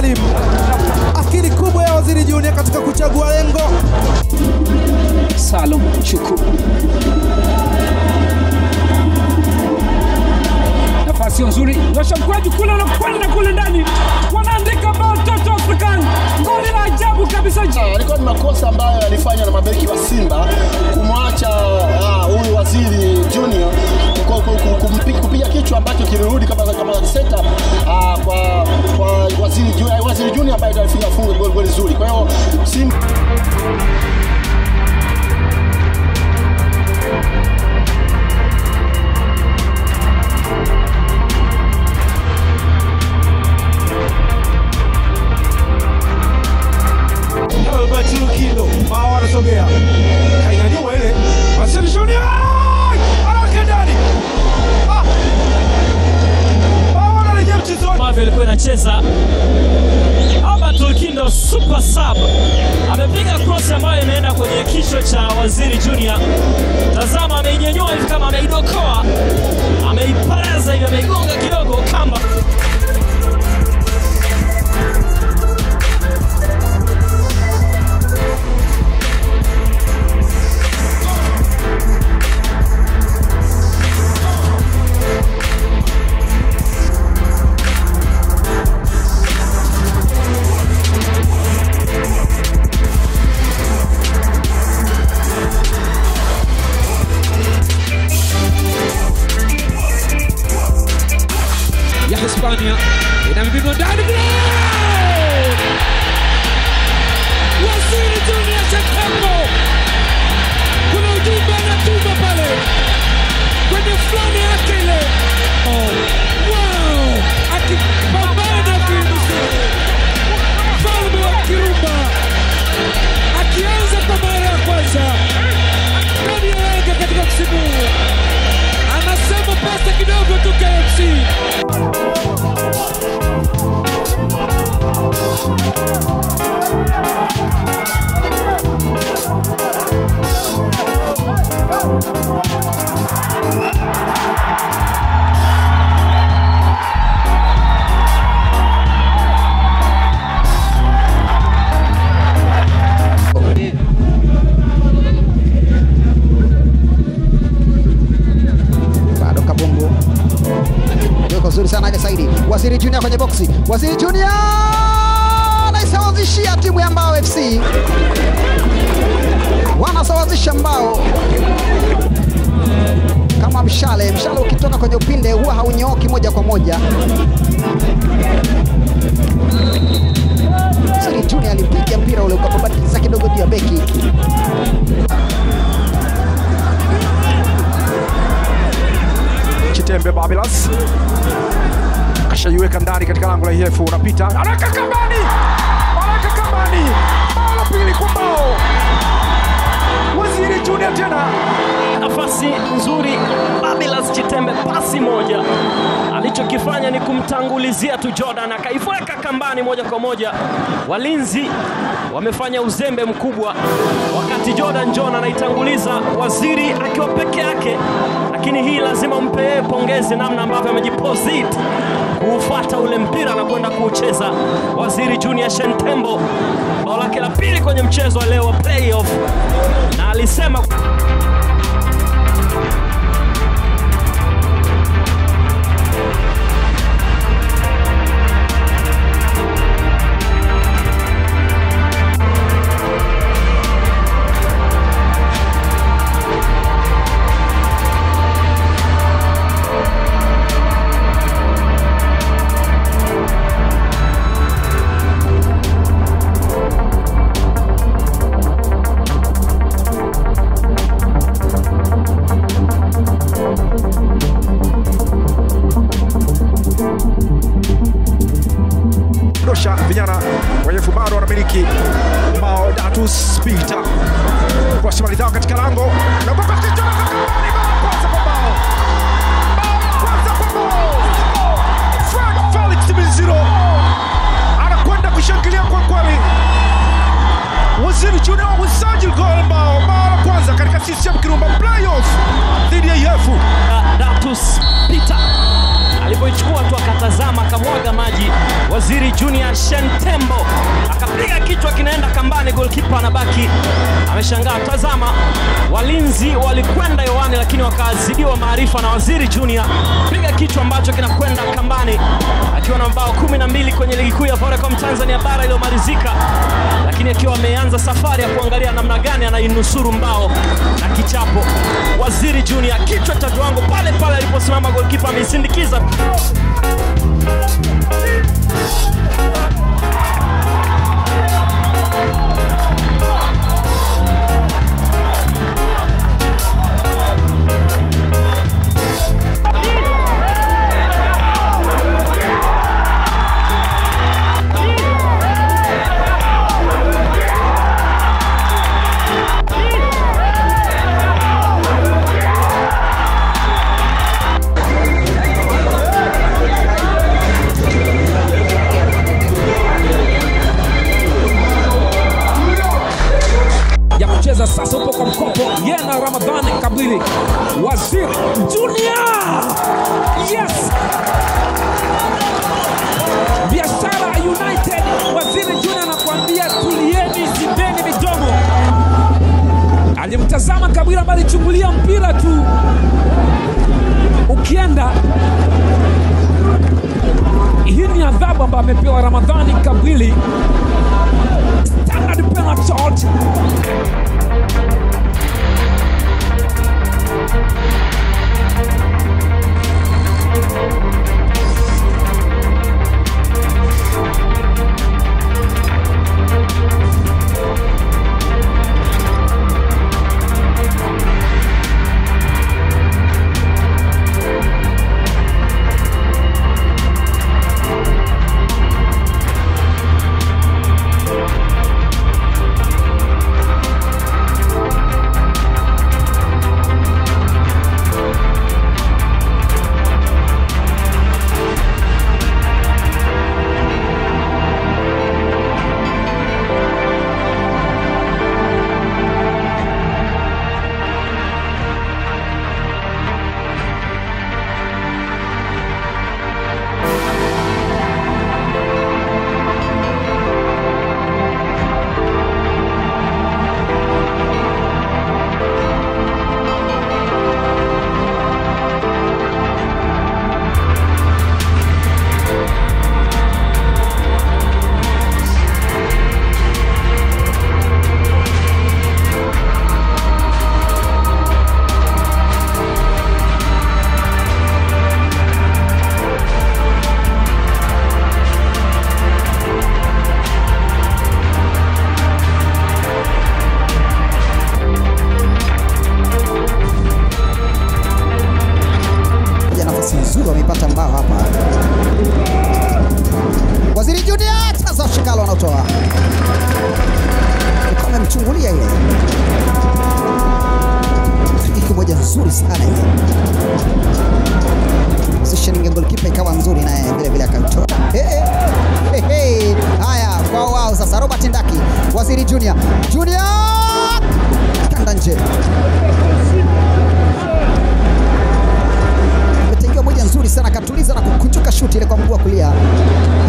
Salim. Akili kubwa ya Waziri Junior katika kuchagua lengo. Salum Chuku. Nafasi nzuri, nyosha mkwaju kule na kwenda kule ndani, wanaandika bao Toto African, goli la ajabu kabisa. Alikuwa ni makosa ambayo yalifanywa na mabeki wa Simba kumwacha ah, huyu Waziri Junior ku- ku- ku- kumpi- kupiga kichwa ambacho kilirudi kama kama setup ah, kwa kwa Waziri Junior, Waziri Junior ambaye alifunga funga goli goli zuri. Kwa hiyo Simba Albert Lukindo bao anasogea, kainyanyua ile Waziri Junior anaweka ndani, Ah! bao anarejea mchezoni. ambavyo ilikuwa inacheza Albert Lukindo super sub amepiga cross ambayo imeenda kwenye kichwa cha Waziri Junior. Tazama, ameinyanyua hivi kama ameidokoa, ameiparaza hivi, ameigonga kidogo kamba. ya Hispania inamiminwa ndani vile. Waziri Junior Shetembo, kuna ujumbe anatuma pale kwenye fulani yake ile. Oh, wow, akipambana kimisiri, mfalme wa Kirumba akianza kwa mara ya kwanza ndani ya Yanga katika msimu huu, anasema pesa kidogo tu KFC. bado kabumbu yuko zuri sana ile Saidi Waziri Junior kwenye boksi Waziri Junior anaisawazishia timu ya Mbao FC wanasawazisha Mbao kama mshale mshale ukitoka kwenye upinde huwa haunyooki moja kwa moja Waziri Junior alipiga mpira ule ukababatiza kidogo juu ya beki Chitembe Babilas kashaiweka ndani katika lango la IF, unapita anaweka kambani, anaweka kambani, bao la pili kwa bao. Waziri Junior tena nafasi nzuri Babilas Chitembe, pasi moja alichokifanya ni kumtangulizia tu Jordan, akaiweka kambani moja kwa moja. Walinzi wamefanya uzembe mkubwa, wakati Jordan John anaitanguliza Waziri akiwa peke yake, lakini hii lazima umpe yeye pongezi, namna ambavyo amejiposit kuufuata ule mpira na kwenda kuucheza. Waziri Junior Shentembo, bao lake la pili kwenye mchezo wa leo wa playoff, na alisema dosha vijana wenye fumaro wanamiliki Mao Datus Peter kwa simalizao katika lango na kwa kichwa na kambani, bao la kwanza kwa bao, bao la kwanza kwa bao. Frank Felix Miziro anakwenda kushangilia kwa kweli. Waziri Junior usajili gol bao, bao la kwanza katika CCM Kirumba playoff dhidi ya IF. Datus Peter alipoichukua tu akatazama akamwaga maji. Waziri Junior Shentembo akapiga kichwa kinaenda kambani, golkipa anabaki ameshangaa. Tazama, walinzi walikwenda hewani, lakini wakazidiwa maarifa na Waziri Junior, piga kichwa ambacho kinakwenda kambani, akiwa na mabao kumi na mbili kwenye ligi kuu ya Vodacom Tanzania bara iliyomalizika, lakini akiwa ameanza safari ya kuangalia namna gani anainusuru mbao na kichapo. Waziri Junior, kichwa cha viwango pale pale aliposimama golkipa ameisindikiza ya kucheza sasa upo kwa mkopo yena ramadhani kabili waziri junior yes biashara united waziri junior anakuambia tulieni zibeni midomo alimtazama kabila ambaye alichungulia mpira tu ukienda hii ni adhabu ambayo amepewa ramadhani kabili standard penalty Ja, nafasi nzuri wamepata mbao hapa. Waziri Junior Taza Shikalo anatoa alikuwa amemchungulia ile friki moja nzuri sana ile positioning ya goalkeeper ikawa nzuri naye vile vile akatoa. Hey, hey, hey. Haya kwa wao sasa, Robert Ndaki, Waziri Junior Junior kanda nje imetengewa moja nzuri sana, akatuliza na kukunjuka shuti ile kwa mguu wa kulia.